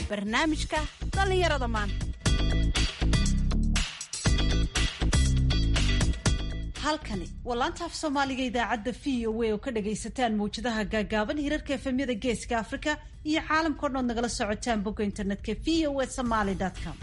barnaamijka dhallinyarada maanta halkani waa laanta af soomaaliga idaacadda v o a oo ka dhagaysataan mawjadaha gaagaaban hirarka efemyada geeska afrika iyo caalamkao dhan ood nagala socotaan bogga internetka v o a somaly com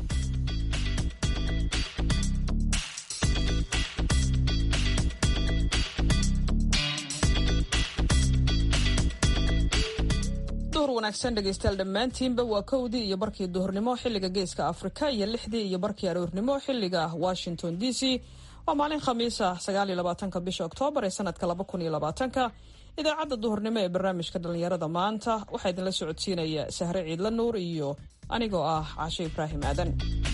duhur wanaagsan dhegaystayaal dhammaantiinba waa kowdii iyo barkii duhurnimo xilliga geeska afrika iyo lixdii iyo barkii aroornimo xilliga washington d c waa maalin khamiisa sagaaliyo labaatanka bisha oktoobar ee sanadka laba kun iyo labaatanka idaacadda duhurnimo ee barnaamijka dhallinyarada maanta waxaa idinla socodsiinaya sahre ciidla nuur iyo anigoo ah caashe ibraahim aadan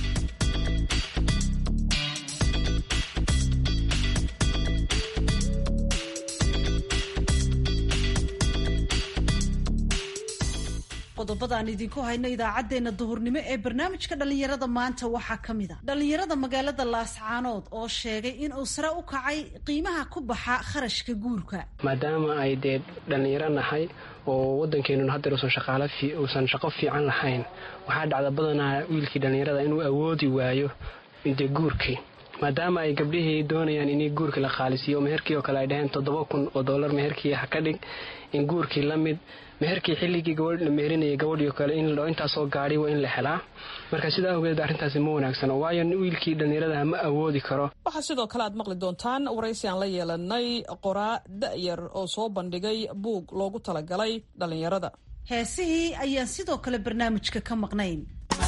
qodobada aan idinku hayno idaacaddeenna duhurnimo ee barnaamijka dhallinyarada maanta waxaa ka mid a dhallinyarada magaalada laascaanood oo sheegay in uu sare u kacay qiimaha ku baxa kharashka guurka maadaama ay dee dhallinyaro nahay oo waddankeenuna haddeer uusan shaqaalo uusan shaqo fiican lahayn waxaa dhacda badanaa wiilkii dhallinyarada inuu awoodi waayo dee guurkii maadaama ay gabdhihii doonayaan in guurkii la qaalisiiyo meherkii oo kale ay dhaheen toddoba kun oo dollar meherkii ha ka dhig in guurkii la mid meherkii xilligii gabadh la meherinayay gabadhii kale in intaasoo gaadhi waa in la helaa marka sidaa awgeed arrintaasi ma wanaagsano waayo wiilkii dhallinyaradaha ma awoodi karo waxaa sidoo kale aad maqli doontaan waraysi aan la yeelanay qoraa da'yar oo soo bandhigay buug loogu talagalay dhallinyarada heesihii ayaan sidoo kale barnaamijka ka maqnayn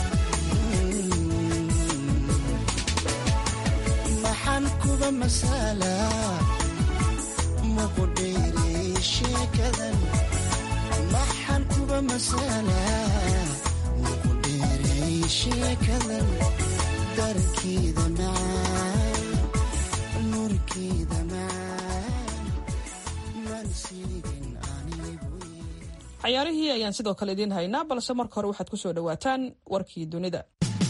maxaan kuba masala muqudheere sheekadan maxaan kuba masala muqudheere sheekadan darkeeda macaan nurkeeda macaan mansiigin anigu cayaarihii ayaan sidoo kale idiin haynaa balse marka hore waxaad ku soo dhowaataan warkii dunida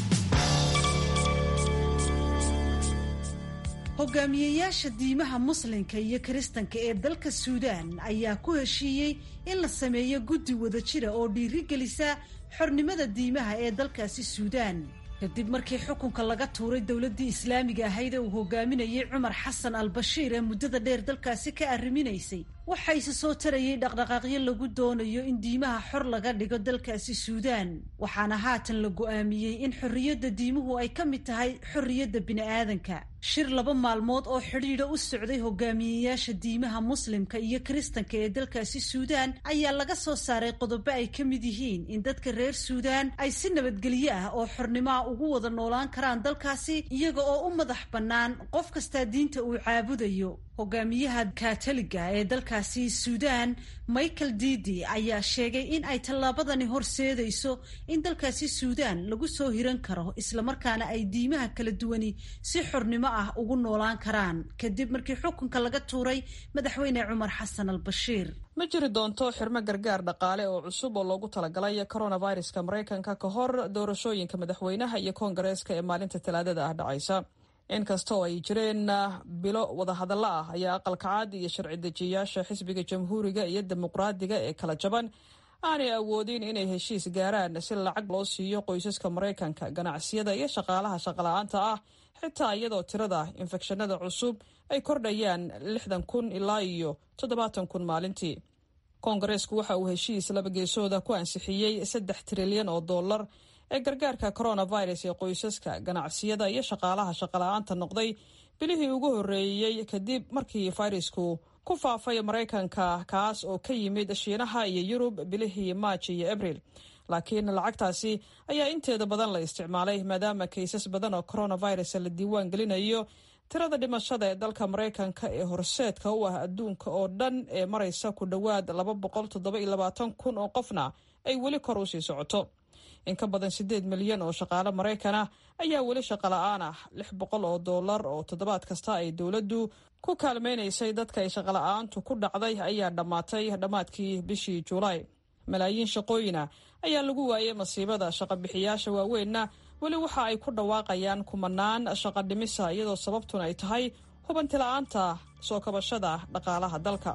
hogaamiyeyaasha diimaha muslimka iyo kiristanka ee dalka suudaan ayaa ku heshiiyey in la sameeyo guddi wada jira oo dhiirigelisa xornimada diimaha ee dalkaasi suudaan kadib markii xukunka laga tuuray dowladdii islaamiga ahayd ee uu hogaaminayay cumar xasan al bashiir ee muddada dheer dalkaasi ka arriminaysay waxaa isa soo tarayay dhaqdhaqaaqyo lagu doonayo in diimaha xor laga dhigo dalkaasi suudaan waxaana haatan la go'aamiyey in xorriyadda diimuhu ay ka mid tahay xorriyadda bini'aadanka shir laba maalmood oo xidhiidha u socday hogaamiyeyaasha diimaha muslimka iyo kiristanka ee dalkaasi suudaan ayaa laga soo saaray qodobo ay ka mid yihiin in dadka reer suudaan ay si nabadgelyo ah oo xornimoa ugu wada noolaan karaan dalkaasi iyaga oo u madax bannaan qof kastaa diinta uu caabudayo hogaamiyaha katoliga ee dalkaasi suudaan michael didi ayaa sheegay in ay tallaabadani horseedayso in dalkaasi suudaan lagu soo hiran karo islamarkaana ay diimaha kala duwani si xornimo ah ugu noolaan karaan kadib markii xukunka laga tuuray madaxweyne cumar xasan al bashiir ma jiri doonto xirmo gargaar dhaqaale oo cusub oo loogu talagalay coronaviruska maraykanka ka hor doorashooyinka madaxweynaha iyo koongareeska ee maalinta talaadada ah dhacaysa inkasta oo ay jireen bilo wadahadallo ah ayaa aqalkacaad iyo sharci dejiyayaasha xisbiga jamhuuriga iyo dimuqraadiga ee kala jaban aanay awoodin inay heshiis gaaraan si lacag loo siiyo qoysaska maraykanka ganacsiyada iyo shaqaalaha shaqala-aanta ah xitaa iyadoo tirada infekshanada cusub ay kordhayaan lixdan kun ilaa iyo toddobaatan kun maalintii koongareesku waxa uu heshiis laba geesooda ku ansixiyey saddex trilyan oo dollar ee gargaarka coronavirus ee qoysaska ganacsiyada iyo shaqaalaha shaqala-aanta noqday bilihii ugu horreeyey kadib markii fayrasku ku faafay maraykanka kaas oo ka yimid shiinaha iyo yurub bilihii maaj iyo abril laakiin lacagtaasi ayaa inteeda badan la isticmaalay maadaama kaysas badan oo coronavirus la diiwaan gelinayo tirada dhimashada ee dalka maraykanka ee horseedka u ah adduunka oo dhan ee maraysa ku dhowaad laba boqol toddoba iyo labaatan kun oo qofna ay weli kor u sii socoto in ka badan siddeed milyan oo shaqaale maraykan ah ayaa weli shaqala-aan ah lix boqol oo dollar oo toddobaad kasta ay dowladdu ku kaalmaynaysay dadka ay shaqala-aantu ku dhacday ayaa dhammaatay dhammaadkii bishii juulaay malaayiin shaqooyina ayaa lagu waayay masiibada shaqabixiyaasha waaweynna weli waxa ay ku dhawaaqayaan kumanaan shaqa dhimisa iyadoo sababtuna ay tahay hubanti la-aanta soo kabashada dhaqaalaha dalka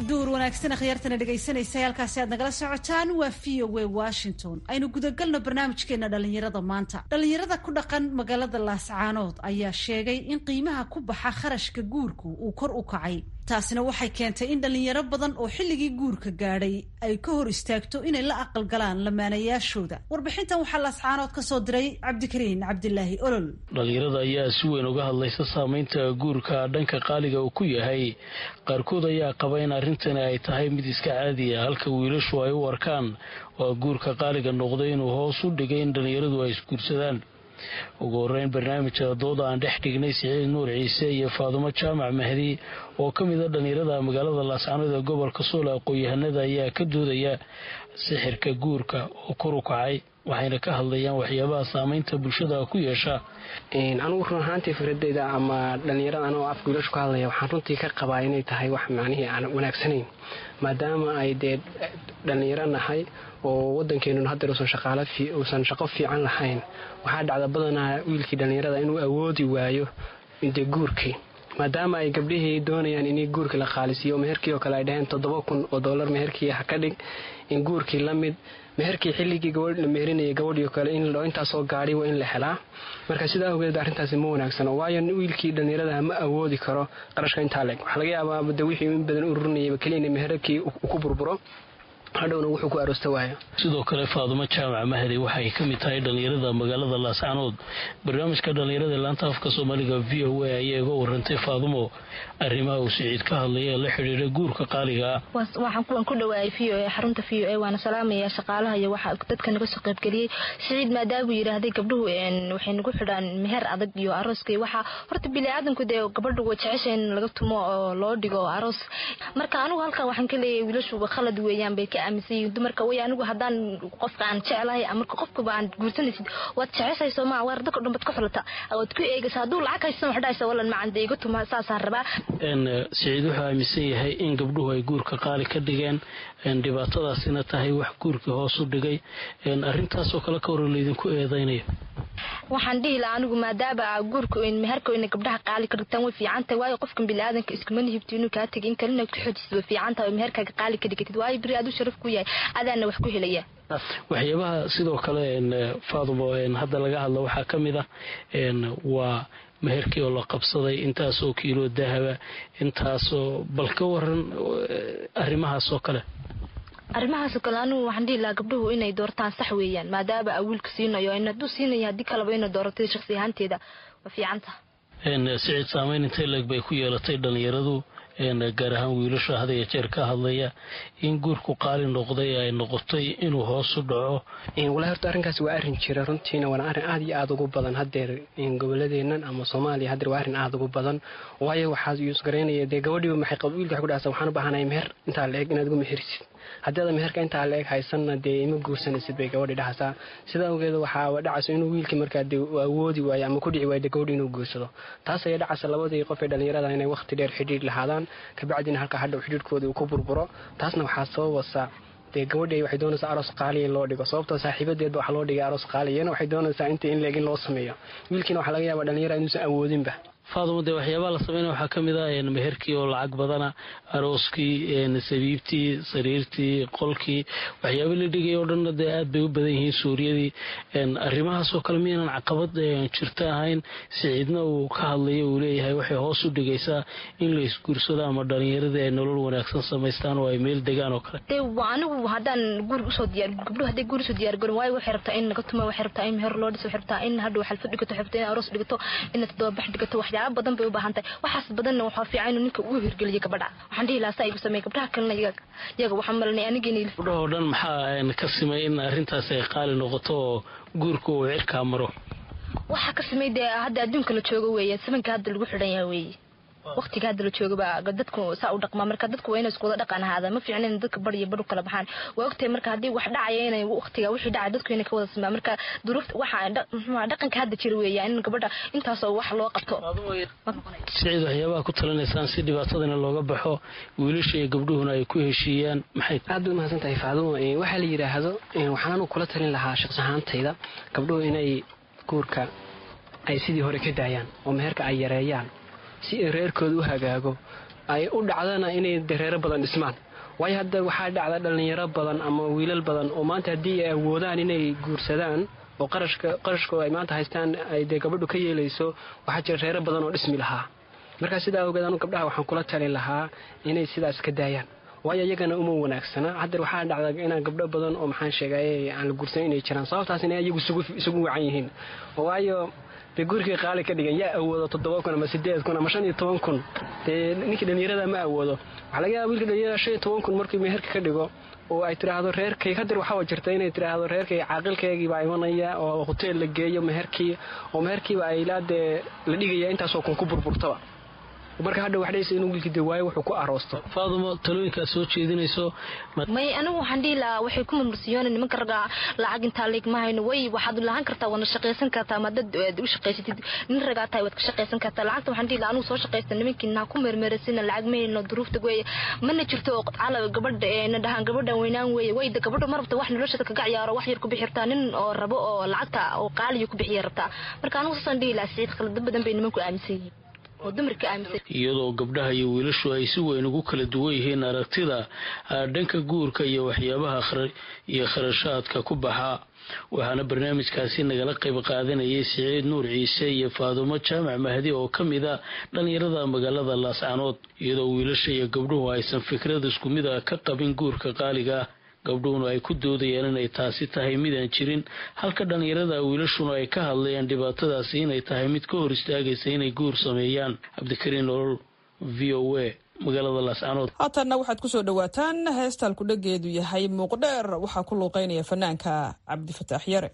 duur wanaagsan akhyaartana dhegaysanaysa halkaasi aad nagala socotaan waa v o a washington aynu gudagalno barnaamijkeena dhalinyarada maanta dhalinyarada ku dhaqan magaalada laascaanood ayaa sheegay in qiimaha ku baxa kharashka guurku uu kor u kacay taasina waxay keentay in dhalinyaro badan oo xilligii guurka gaadhay ay ka hor istaagto inay la aqalgalaan lamaanayaashooda warbixintan waxaa laascaanood ka soo diray cabdikariin cabdilaahi olol dhalinyarada ayaa si weyn uga hadlaysa saameynta guurka dhanka qaaliga uu ku yahay qaarkood ayaa qaba in arrintani ay tahay mid iska caadiya halka wiilashu ay u arkaan waa guurka qaaliga noqday inuu hoos u dhigay in dhalinyaradu ay isguursadaan ugu horeyn barnaamijka dooda aan dhex dhignay siciid nuur ciise iyo faadumo jaamac mahdi oo ka mid a dhalinyarada magaalada laascaanood ee gobolka sool aqoon-yahanada ayaa ka doodaya sixirka guurka oo kor u kacay waxayna ka hadlayaan waxyaabaha saameynta bulshada ku yeesha anugu run ahaantii fikradeyda ama dhalinyarada anoo afka wiilashu ka hadlaya waxaan runtii ka qabaa inay tahay wax macnihii aan wanaagsanayn maadaama ay dee dhalinyaro nahay oo wadankeenu haddeer uusan shaqo fiican lahayn waxaa dhacda badanaa wiilkii dhallinyarada inuu awoodi waayo de guurkii maadaama ay gabdhihii doonayaan in guurkii la qaalisiiyo meherkii oo kale ay dhaheen toddoba kun oo dollar meherkii ha ka dhig in guurkii la mid meherkii xilligii gabadh la meherinayay gabadhii oo kale intaasoo gaadhi waa in la helaa marka sidaa awgeed arrintaasi ma wanaagsano waayo wiilkii dhallinyarada ma awoodi karo qarashka intaa leeg waxaa laga yaabaa de wixii in badan u rurinayaba keliya in meherkii ku burburo hadhowna wuxuu ku aroosta waayo sidoo kale faadumo jaamac mahdi waxay ka mid tahay dhalinyarada magaalada laascaanood barnaamijka dhalinyarada laanta afka soomaaliga v o a ayaa iga warantay faadumo arrimaha uu siciid ka hadlaya ee la xidhiira guurka qaaliga ah waxaan kuwan ku dhawaayay v o a xarunta v o a waana salaamaya shaqaalaha iyo waxa dadka naga soo qaybgeliyey siciid maadaamuu yidhaahday gabdhuhu waxay nagu xidhaan meher adag iyo arooska waxaa horta bili-aadanku dee gabadhu way jecesha in laga tumo oo loo dhigo aroos marka anigu halkan waxaan ka leeyahay wiilashuba khalad weeyaan bay ka dumarka way anigu haddaan qofka aan jeclahay marka qofkaba aan guursanaysid waad jeceshay sooma waar dadka dhan bad ka xulata waad ku eegaysa hadduu lacag haysan wax dhahaysa walan macan dee iga tuma saasaan rabaa siciid wuxuu aaminsan yahay in gabdhuhu ay guurka qaali ka dhigeen dhibaatadaasina tahay wax guurkii hoos u dhigay arrintaasoo kale ka hor laydinku eedaynayo waxaan dhihi lahaa anigu maadaama guurka meherka ina gabdhaha qaali ka dhigtaan way fiican tahay waayo qofkan biniaadanka iskuma nihibto inuu kaa tegay in kalena ku xoojis way fiican tahay oo meherkaaga qaali ka dhigatid waayo beri aad u sharaf ku yahay adaana wax ku helaya waxyaabaha sidoo kale faadumo hadda laga hadlo waxaa ka mid ah waa meherkii oo la qabsaday intaasoo kiilo dahaba intaasoo bal ka waran arrimahaasoo kale arrimahaasoo kale anigu waxaan dhihi lahaa gabdhuhu inay doortaan sax weeyaan maadaama a wiilka siinayo hadduu siinayo haddii kaleba inay dooratay shaksi ahaanteeda waa fiicanta siciid saameyn intay leeg bay ku yeelatay dhalinyaradu gaar ahaan wiilasha hadaya jeer ka hadlaya in guurku qaali noqday ay noqotay inuu hoos u dhaco walahi horta arrinkaas waa arrin jira runtiina waana arrin aad iyo aada ugu badan haddeer goboladeennan ama soomaaliya haddeer waa arrin aada ugu badan waayo waxaad yuusgaraynaya dee gabadhiiba maxay wiilka waxay ku dhahaysaa waxaan u baahanahay meher intaa la eg inaad ugu meherisid haddii ada meherka intaa la eg haysanna dee ima guursanaysid bay gabadhi dhahaysaa sidaa awgeed waxaa dhacayso inuu wiilkii markaa dee awoodi waayo ama ku dhici waayo dee gabadhi inuu guursado taas ayaa dhacaysa labadii qof ee dhallinyarada inay waqti dheer xidhiidh lahaadaan kabacdina halka hadhow xidhiidhkooda uu ku burburo taasna waxaa sababasa dee gabadhi waxay doonaysaa aroos qaaliya in loo dhigo sababtoo saaxiibadeedba waxaa loo dhigay aroos qaaliyana waxay doonaysaa inta in leeg in loo sameeyo wiilkiina waxaa laga yaabaa dhallinyara inuusan awoodinba faadumo dee waxyaabaha la sameynaya waxaa ka mid ah meherkii oo lacag badana arooskii sabiibtii sariirtii qolkii waxyaaba la dhigay oo dhanna dee aad bay u badan yihiin suuriyadii arrimahaasoo kale miyaynan caqabad jirta ahayn siciidna uu ka hadlayo uu leeyahay waxay hoos u dhigaysaa in la isguursado ama dhalinyaradii ay nolol wanaagsan samaystaan oo ay meel degaan oo kale de anigu haddaan guur usoo diyaar gabdhuhu hadday guur usoo diyaar garin waayo waxay rabtaa in laga tumo waxay rabtaa in meher loo dhiso waxay rabtaa in hadhow xalfad dhigato waxay rabtaa in aroos dhigato in toddobabax dhigato waxyaaba badan bay u baahan tahay waxaas badanna waxaa fiican inuu ninka uu hirgeliyo gabadha waxaan dhihi lahaa saa igu sameey gabdhaha kalena iyaga waxaan malanay anigeeni gabdhaha oo dhan maxaa ka simay in arrintaas ay qaali noqoto oo guurka uu cirkaa maro waxaa ka samey dee hadda adduunka la joogo weeye sabanka hadda lagu xidhan yaha weeye waqtiga hadda la joogaba dadku saa u dhaqmaa marka dadku waa inay isku wada dhaqan ahaada ma fiicna in dadka bar iyo bar u kala baxaan waa ogtahay marka haddii wax dhacaya inay waqtiga wixii dhacay dadku inay ka wada simaa marka duruufta waxa dhaqanka hadda jira weeya in gabadha intaasoo wax loo qabto siciid waxyaabaha ku talinaysaan si dhibaatadana looga baxo wiilasha iyo gabdhuhuna ay ku heshiiyaan maxay aad bay umahadsan tahay faadumo waxaa la yidhaahdo waxaan anu kula talin lahaa shaqs ahaantayda gabdhuhu inay guurka ay sidii hore ka daayaan oo meherka ay yareeyaan si ay reerkooda u hagaago ay u dhacdana inay dareero badan dhismaan waayo hadda waxaa dhacda dhallinyaro badan ama wiilal badan oo maanta haddii ay awoodaan inay guursadaan oo qarashka qarashkoo ay maanta haystaan ay dee gabadhu ka yeelayso waxaa jira reero badan oo dhismi lahaa markaa sidaa ogeed anu gabdhaha waxaan kula talin lahaa inay sidaas ka daayaan waayo iyagana uma wanaagsana haddeer waxaa dhacda inaan gabdho badan oo maxaan sheegay aan la guursan inay jiraan sababtaas inay iyagu isugu wacan yihiin waayo dee gurigii qaali ka dhigan yaa awoodo toddoba kun ama sideed kun ama shan iyo toban kun dee ninkii dhallinyarada ma awoodo waxaa laga yaaba wiilka dhalinyarada shan iyo toban kun markii meherka ka dhigo oo ay tiraahdo reerkay hadeer waxaa jirta inay tiraahdo reerkay caaqilkaygiibaa imanaya oo hoteel la geeyo meherkii oo meherkiiba ay ilaa dee la dhigaya intaasoo kun ku burburtaba marka hadha waxdhaysa inuu wiilkii dee waayo wuxuu ku aroosto faadumo talooyinkaad soo jeedinayso may anigu waxaan dhihi lahaa waxay ku murmursiyoona nimanka ragga lacag intaa leegma hayno way waxaad lahaan kartaa waadna shaqaysan kartaa ma dad aad u shaqaysatid nin ragaa tahay waad ka shaqaysan kartaa lacagta waxaan dhihi lahaa anigu soo shaqaysta nimankiina ha ku meermeerasina lacag ma hayno duruufta weeye mana jirto cala gabadha na dhahaan gabadhan weynaan weeye wayda gabadha ma rabta wax noloshada kaga ciyaaro wax yar ku bixi rabtaa nin oo rabo oo lacagta oo qaaliyo ku bixiya rabtaa marka anigu saasaan dhihi lahaa siciid khalado badan bay nimanku aaminsan yihiin iyadoo gabdhaha iyo wiilashu ay si weyn ugu kala duwan yihiin aragtida dhanka guurka iyo waxyaabaha iyo kharashaadka ku baxa waxaana barnaamijkaasi nagala qayb qaadanayay siciid nuur ciise iyo faadumo jaamac mahdi oo ka mid a dhallinyarada magaalada laascanood iyadoo wiilasha iyo gabdhuhu aysan fikrad isku mid a ka qabin guurka qaaliga ah gabdhuhuna ay ku doodayaan inay taasi tahay midaan jirin halka dhallinyarada wiilashuna ay ka hadlayaan dhibaatadaasi inay tahay mid ka hor istaagaysa inay guur sameeyaan cabdikariin nolol v o a magaalada laascanood haatanna waxaad ku soo dhowaataan heestaan kudhageedu yahay muuqdheer waxaa ku luuqeynaya fanaanka cabdifataax yare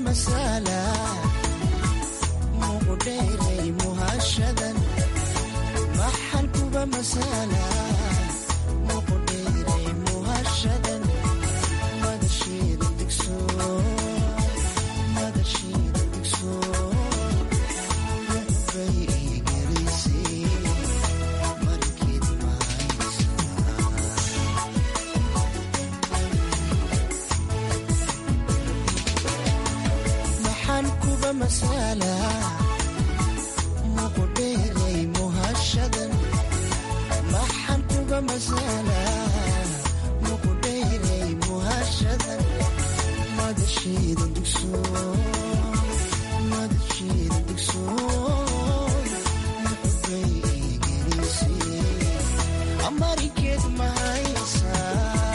masala muqdheeray muhashadan maxan kuba masala muqdheeray muhashadan madasheeda digso madasheeda digso muxbay igelisay markeed mahaysaa maxaan kuba masala muqdheeray muhashadan maxaan kuba masala muqdheeray muhashadan madasheeda digso madasheeda digso muxbay igelisay amarikeed mahaysaa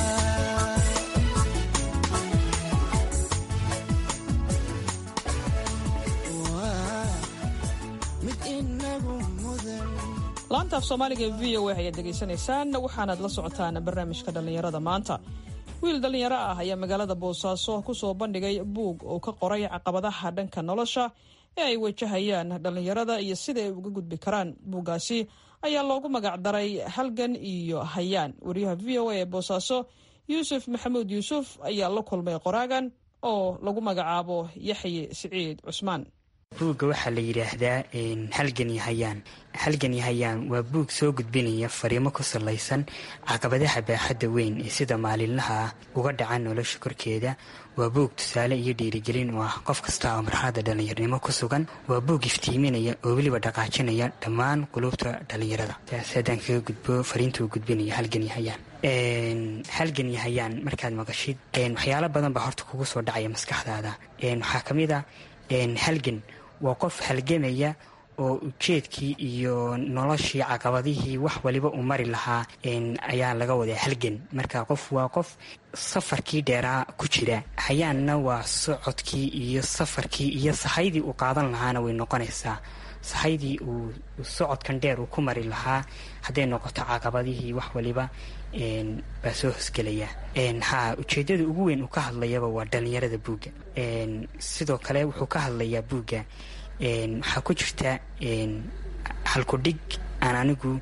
mid inagu mudan laanta af soomaaliga ee v o a ayaad degaysanaysaan waxaanaad la socotaan barnaamijka dhallinyarada maanta wiil dhallinyaro ah ayaa magaalada boosaaso ku soo bandhigay buug oo ka qoray caqabadaha dhanka nolosha ee ay wajahayaan dhallinyarada iyo sida ay uga gudbi karaan buuggaasi ayaa loogu magacdaray halgan iyo hayaan wariyaha v o a ee boosaaso yuusuf maxamuud yuusuf ayaa la kulmay qoraagan oo lagu magacaabo yaxye siciid cusmaan buugga waxaa la yidhaahdaa halgan iyo hayaan halgan iyo hayaan waa buug soo gudbinaya fariimo ku salaysan caqabadaha baaxadda weyn ee sida maalinlaha ah uga dhaca nolosha korkeeda waa buug tusaale iyo dhiirigelin oo ah qof kasta oo marxalada dhallinyarnimo ku sugan waa buug iftiiminaya oo weliba dhaqaajinaya dhammaan qulubta dhallinyarada taas haddaan kaga gudbo fariintuu gudbinaya halgan iyo hayaan halgan iyo hayaan markaad maqashid waxyaalo badan baa horta kugu soo dhacaya maskaxdaada waxaa ka mid a halgan waa qof halgamaya oo ujeedkii iyo noloshii caqabadihii wax waliba uu mari lahaa ayaa laga wadaa halgan marka qof waa qof safarkii dheeraa ku jira hayaanna waa socodkii iyo safarkii iyo sahaydii uu qaadan lahaana way noqonaysaa sahaydii uu socodkan dheer uu ku mari lahaa hadday noqoto caqabadihii wax waliba baa soo hosgelaya ha ujeedada ugu weyn uu ka hadlayaba waa dhallinyarada buugga sidoo kale wuxuu ka hadlayaa buugga waxaa ku jirta halkudhig aan anigu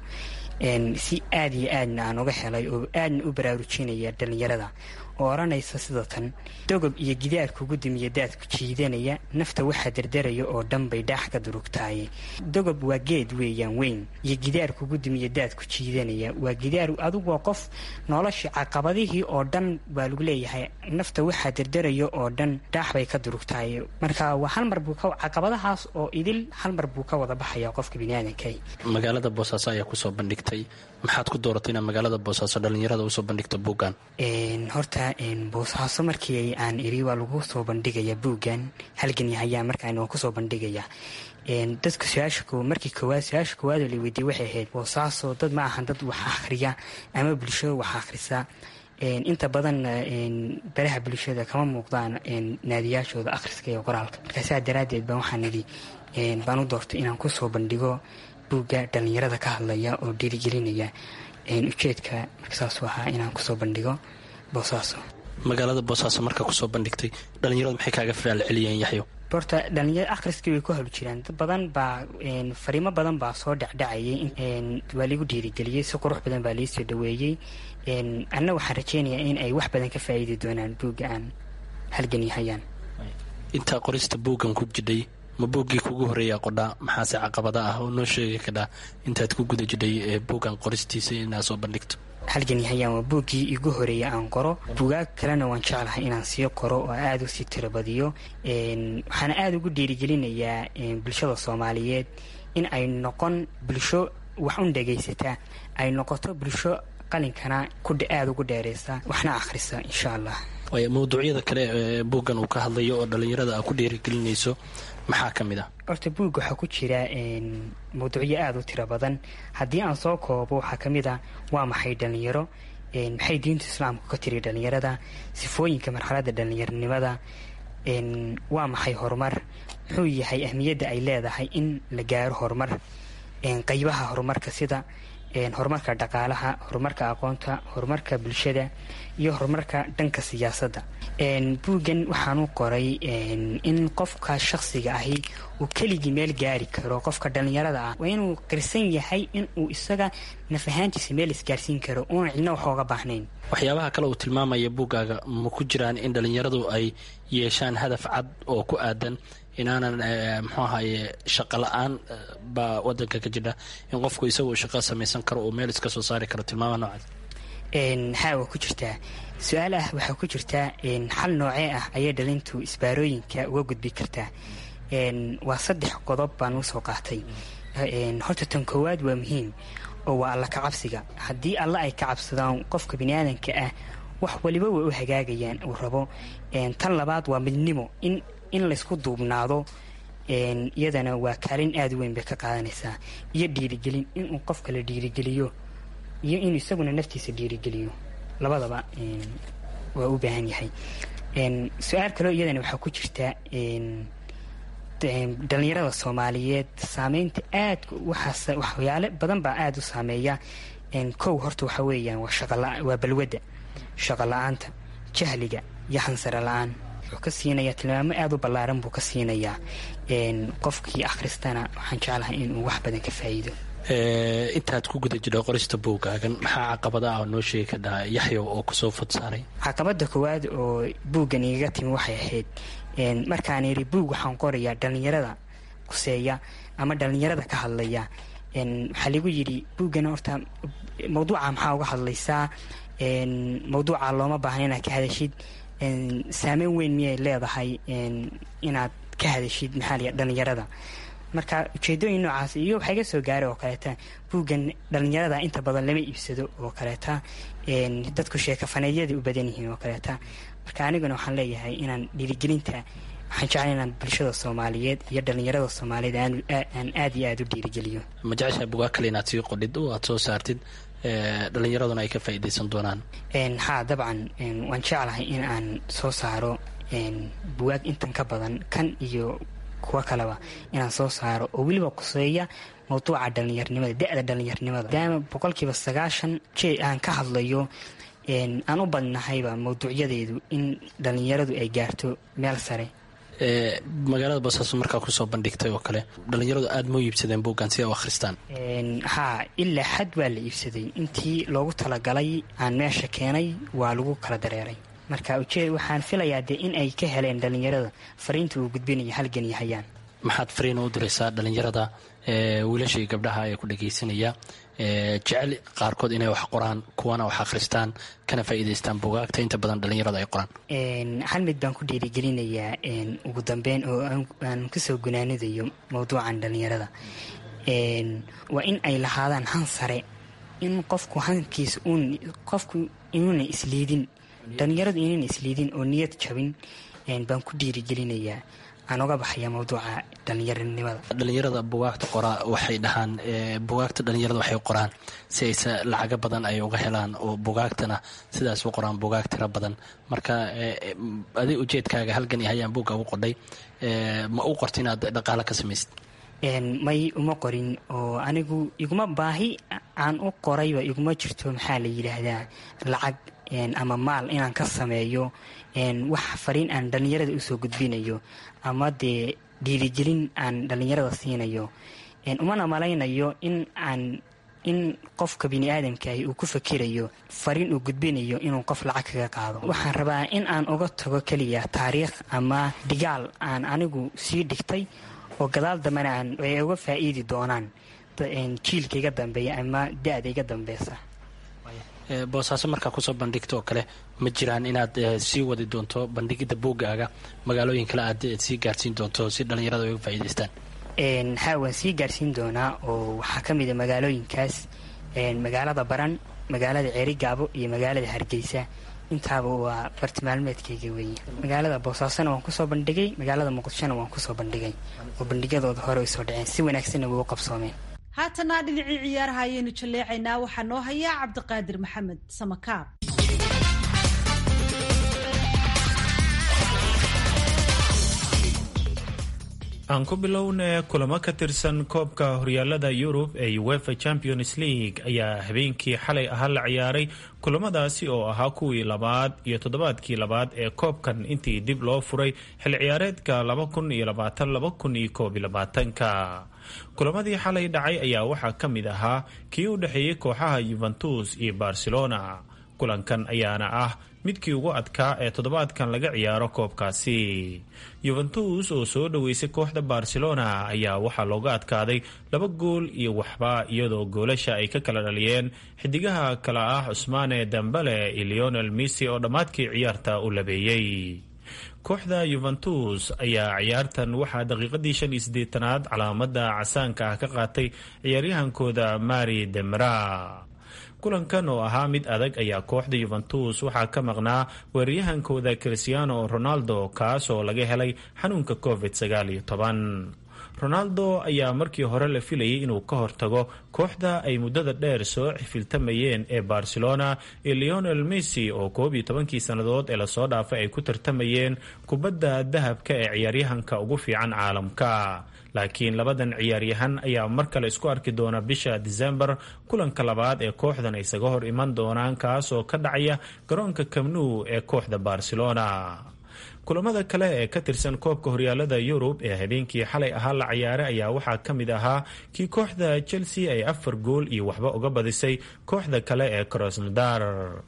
si aada iyo aadna aan uga helay oo aadna u baraarujinaya dhallinyarada oo odhanaysa sida tan dogob iyo gidaarku gudumiya daadku jiidanaya nafta waxaa dardaraya oo dhan bay dhaax ka durugtaaye dogob waa geed weeyaan weyn iyo gidaarku gudumiya daadku jiidanaya waa gidaar adigu waa qof noloshii caqabadihii oo dhan baa lagu leeyahay nafta waxaa dardaraya oo dhan dhaax bay ka durugtaaye marka waa hal mar buu ka caqabadahaas oo idil hal mar buu ka wada baxaya qofka biniaadanka magaalada boosaaso ayaa kusoo bandhigtay maxaad ku dooratay inaad magaalada boosaaso dhallinyarada usoo bandhigto buuggan horta boosaaso markii aan iri waa lagu soo bandhigaya buuggan halgan yahayaa markaan waan kusoo bandhigaya dadka su-aasha markii koowaad su-aasha koowaadoo la weydiiyey waxay ahayd boosaaso dad ma ahan dad wax akhriya ama bulshada wax akhrisa inta badanna baraha bulshada kama muuqdaan naadiyaashooda akhriska iyo qoraalka marka saa daraaddeed baan waxaan idhi baan u doortay inaan kusoo bandhigo buugga dhallinyarada ka hadlaya oo dhiirigelinaya ujeedka markasaasuu ahaa inaan kusoo bandhigo boosaaso magaalada boosaaso markaa kusoo bandhigtay dhallinyaradu maxay kaaga faal celiyeen yaxyo horta dhalinyaro akhriskii way ku hol jiraan dad badan baa fariimo badan baa soo dhecdhacayay waa laigu dhiirigeliyey si qurux badan baa laisoo dhaweeyey anna waxaan rajeynayaa in ay wax badan ka faa'iidi doonaan buugga aan halgan yahayaan intaa qorista buuggan ku jidhay ma buuggii kugu horreeyaa qodhaa maxaase caqabada ah oo noo sheegi kadhaa intaad ku guda jidhay ee buuggan qoristiisa inaad soo bandhigto halgan yahayaan waa buuggii igu horeeya aan qoro buugaag kalena waan jeclahay inaan sii qoro oo aada usii tirabadiyo waxaana aada ugu dhiirigelinayaa bulshada soomaaliyeed in ay noqon bulsho wax un dhagaysata ay noqoto bulsho qalinkana aada ugu dheereysa waxna akhrisa insha allah mawduucyada kale ee buuggan uu ka hadlayo oo dhallinyarada a ku dhiirigelinayso maxaa ka mid ah horta buugga waxaa ku jira mawduucyo aada u tiro badan haddii aan soo koobo waxaa ka mid ah waa maxay dhallinyaro maxay diinta islaamku ka tiri dhallinyarada sifooyinka marxaladda dhallinyaronimada waa maxay horumar muxuu yahay ahmiyadda ay leedahay in la gaaro horumar qaybaha horumarka sida horumarka dhaqaalaha horumarka aqoonta horumarka bulshada iyo horumarka dhanka siyaasadda buuggan waxaan u qoray in qofka shakhsiga ahi uu keligii meel gaari karo qofka dhallinyarada ah waa inuu qirsan yahay in uu isaga naf ahaantiisa meel isgaarsiin karo uuna cidna wax ooga baahnayn waxyaabaha kale uu tilmaamaya buuggaaga ma ku jiraan in dhallinyaradu ay yeeshaan hadaf cad oo ku aadan inaanan muxuu ahaye shaqo la-aan baa wadanka ka jira in qofku isagu shaqo samaysan karo oo meel iska soo saari karo tilmaamaha noocaas haa waa ku jirtaa su-aal ah waxaa ku jirtaa xal noocee ah ayay dhalintu isbaarooyinka uga gudbi kartaa waa saddex qodob baan usoo qaatay horta tan koowaad waa muhiim oo waa alla ka cabsiga haddii alla ay ka cabsadaan qofka biniaadanka ah wax waliba way u hagaagayaan uu rabo tan labaad waa midnimo in in laysku duubnaado iyadana waa kaalin aada u weyn bay ka qaadanaysaa iyo dhiirigelin inuu qofka la dhiirigeliyo iyo inuu isaguna naftiisa dhiirigeliyo labadaba waa u baahan yahay su-aal kaloo iyadana waxaa ku jirta dhalinyarada soomaaliyeed saameynta aadka waxyaale badan baa aada u saameeya kow horta waxa weeyaan waa balwadda shaqo la-aanta jahliga iyo hansare la-aan wuxuu ka siinayaa tilmaamo aada u ballaaran buu ka siinayaa qofkii akhristana waxaan jeclahay inuu wax badan ka faa'iido intaad ku guda jidho qorista buuggaagan maxaa caqabada ah oo noo sheegi kadhaa yaxyow oo kusoo fod saaray caqabada koowaad oo buuggan igaga timi waxay ahayd markaan yidhi buug waxaan qorayaa dhallinyarada kuseeya ama dhallinyarada ka hadlaya waxaa lagu yidhi buuggan horta mawduuca maxaa uga hadlaysaa mawduuca looma baahna inaad ka hadashid saameyn weyn miyay leedahay inaad ka hadashid maxaa la dhallinyarada marka ujeedooyin noocaas iyo waxaa iga soo gaaray oo kaleeta buuggan dhallinyarada inta badan lama iibsado oo kaleeta dadku sheekafaneedyada u badan yihiin oo kaleeta marka aniguna waxaan leeyahay inaan dhiirigelinta waxaan jeclay inaan bulshada soomaaliyeed iyo dhallinyarada soomaaliyeed aan aada iyo aada u dhiirigeliyo ma jeceshaa bugaa kale inaad sii qodhid oo aad soo saartid dhallinyaraduna ay ka faa'iidaysan doonaan haa dabcan waan jeclahay in aan soo saaro buwaag intan ka badan kan iyo kuwa kaleba inaan soo saaro oo weliba kuseeya mawduuca dhallinyarnimada da-da dhallinyarnimada maadaama boqolkiiba sagaashan jee aan ka hadlayo aan u badnahayba mawduucyadeedu in dhallinyaradu ay gaarto meel sare magaalada boosaaso markaa kusoo bandhigtay oo kale dhallinyaradu aada ma u iibsadeen buuggan si ay u akhristaan haa ilaa xad waa la iibsaday intii loogu talagalay aan meesha keenay waa lagu kala dareeray marka ujeed waxaan filayaa dee in ay ka heleen dhallinyarada fariinta uu gudbinaya halgan iyo hayaan maxaad fariina u diraysaa dhallinyarada wiilashii gabdhaha ee ku dhagaysanaya jecel qaarkood inay wax qoraan kuwana wax akhristaan kana faa'iidaystaan bugaagta inta badan dhallinyarada ay qoraan hal mid baan ku dhiirigelinayaa ugu dambeyn oo aan kusoo gunaanidayo mawduucan dhallinyarada waa in ay lahaadaan han sare in qofku hankiisa qofku inuuna isliidin dhallinyaradu inuuna isliidin oo niyad jabin baan ku dhiirigelinayaa aan uga baxaya mawduuca dhallinyaranimada dhallinyarada bugaagta qoraa waxay dhahaan bugaagta dhallinyarada waxay qoraan si aysa lacago badan ay uga helaan oo bugaagtana sidaas u qoraan bugaag tiro badan marka adig ujeedkaaga halgan iyo hayaan buugga ugu qodhay ma u qorta inaad dhaqaalo ka samaysid may uma qorin oo anigu iguma baahi aan u qorayba iguma jirto maxaa la yidhaahdaa lacag ama maal inaan ka sameeyo wax fariin aan dhallinyarada usoo gudbinayo ama dee dhiirigelin aan dhallinyarada siinayo umana malaynayo in aan in qofka bini aadamkaahi uu ku fakirayo fariin uu gudbinayo inuu qof lacag kaga qaado waxaan rabaa in aan uga tago keliya taariikh ama dhigaal aan anigu sii dhigtay oo gadaal dambena aan ay uga faa'iidi doonaan jiilka iga dambeeya ama da-da iga dambeysa boosaaso markaa kusoo bandhigta oo kale ma jiraan inaad sii wadi doonto bandhigidda buuggaaga magaalooyin kale aad sii gaarsiin doonto si dhallinyarada ay uga faa'iidaystaan haa waan sii gaarsiin doonaa oo waxaa ka mida magaalooyinkaas magaalada baran magaalada ceerigaabo iyo magaalada hargeysa intaaba waa bartimaalmeedkayga weeye magaalada boosaasona waan kusoo bandhigay magaalada muqdishona waan kusoo bandhigay oo bandhigyadooda hore ay soo dhaceen si wanaagsanna way u qabsoomeen haatana dhinacii ciyaaraha ayaynu jalleecaynaa waxaa noo hayaa cabdiqaadir maxamed samakaab aan ku bilowna kulamo ka tirsan koobka horyaalada yurub ee uefa champions league ayaa habeenkii xalay ahaa la ciyaaray kulamadaasi oo ahaa kuwii labaad iyo toddobaadkii labaad ee koobkan intii dib loo furay xil ciyaareedka ka kulamadii xalay dhacay ayaa waxaa ka mid ahaa kii u dhexeeyey kooxaha yuventus iyo barcelona kulankan ayaana ah midkii ugu adkaa ee toddobaadkan laga ciyaaro koobkaasi yuventus oo soo dhoweysay kooxda barcelona ayaa waxaa looga adkaaday laba gool iyo waxba iyadoo goolasha ay ka kala dhaliyeen xidigaha kale ah cusmaane dambale iyo leonel missy oo dhammaadkii ciyaarta u labeeyey kooxda yuventus ayaa ciyaartan waxaa daqiiqadii shan iyo siddeetanaad calaamada casaanka ah ka qaatay ciyaaryahankooda mari demra kulankan oo ahaa mid adag ayaa kooxda yuventus waxaa ka maqnaa weeraryahankooda cristiano ronaldo kaas oo laga helay xanuunka covid sagaal iyo toban ronaldo ayaa markii hore la filayay inuu ka hortago kooxda ay muddada dheer soo xifiltamayeen ee barcelona iyo leonel missy oo koob iyo tobankii sannadood ee lasoo dhaafay ay ku tartamayeen kubadda dahabka ee ciyaaryahanka ugu fiican caalamka laakiin labadan ciyaaryahan ayaa mar kale isku arki doona bisha disembar kulanka labaad ee kooxdan isaga hor iman doonaan kaas oo ka dhacaya garoonka kamnu ee kooxda barcelona kulamada kale ee ka tirsan koobka horyaalada yurub ee habeenkii xalay ahaa la ciyaaray ayaa waxaa ka mid ahaa kii kooxda chelsea ay afar gool iyo waxba uga badisay kooxda kale ee krosnodar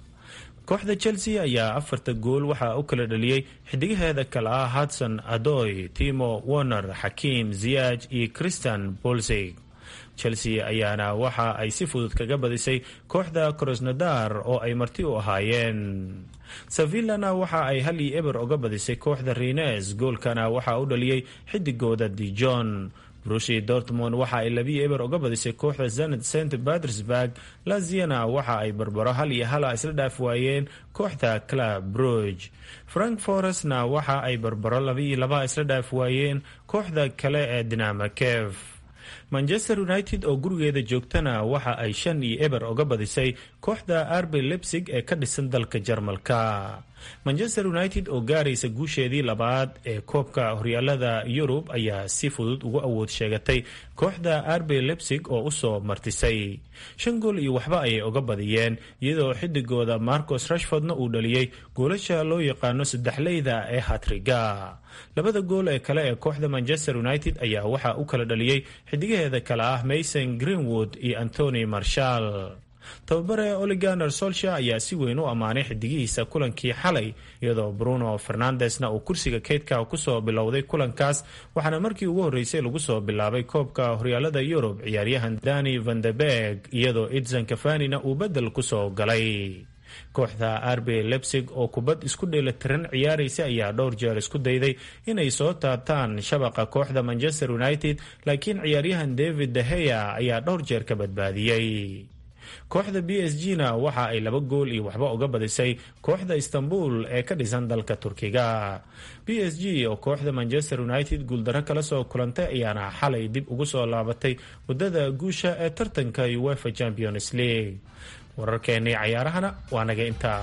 kooxda chelsea ayaa afarta gool waxaa u kala dhaliyey xidigaheeda kale ah hudson adoy timo warner xakiim ziyaaj iyo christian bolsig chelsea ayaana waxa ay si fudud kaga badisay kooxda krosnodar oo ay marti u ahaayeen sevillana waxa ay hal iyo eber uga badisay kooxda rines goolkana waxaa u dhaliyey xidigooda dijon brushi dortmond waxa ay labiyo eber uga badisay kooxda zened st petersburg laziana waxa ay barbaro hal iyo hala isla dhaaf waayeen kooxda club bruge frank forestna waxa ay barbaro labiiyo laba isla dhaaf waayeen kooxda kale ee dinamo kev manchester united oo gurigeeda joogtana waxa ay shan iyo eber uga badisay kooxda arby lebsig ee ka dhisan dalka jarmalka manchester united oo gaaraysa guusheedii labaad ee koobka horyaalada yurub ayaa si fudud ugu awood sheegatay kooxda arby lebsig oo usoo martisay shan gool iyo waxba ayay uga badiyeen iyadoo xidigooda marcos rashfordna uu dhaliyey goolasha loo yaqaano saddexleyda ee hatriga labada gool ee kale ee kooxda manchester united ayaa waxaa u kala dhaliyey xidigaheeda kale ah mason greenwood iyo antony marshall tababare oliganer solsha ayaa si weyn u ammaanay xidigihiisa kulankii xalay iyadoo bruno fernandesna uu kursiga keydka kusoo bilowday kulankaas waxaana markii ugu horreysay lagu soo bilaabay koobka horyaalada yurub ciyaaryahan dani vanderberg iyadoo edson kafanina uu bedel kusoo galay kooxda arbe lebsig oo kubad isku dheelatiran ciyaaraysa ayaa dhowr jeer isku dayday inay soo taabtaan shabaqa kooxda manchester united laakiin ciyaaryahan david daheya ayaa dhowr jeer ka badbaadiyey kooxda b s g na waxa ay laba gool iyo waxba uga badisay kooxda istanbul ee ka dhisan dalka turkiga b s g oo kooxda manchester united guuldaro kala soo kulantay ayaana xalay dib ugu soo laabatay waddada guusha ee tartanka uefa champions league wararkeennii cayaarahana waa naga intaa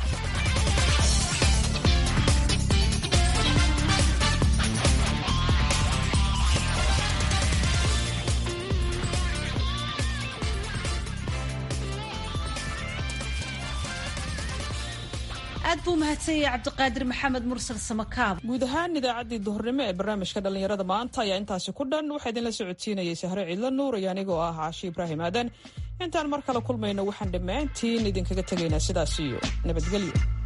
aad buu mahadsanyay cabdiqaadir maxamed mursal samakaab guud ahaan idaacaddii duhurnimo ee barnaamijka dhallinyarada maanta ayaa intaasi ku dhan waxaa idinla socodsiinayay sahre ciidla nuur iyo anigoo ah caashi ibraahim aadan intaan mar kale kulmayno waxaan dhammaantiin idinkaga tegaynaa sidaas iyo nabadgelyo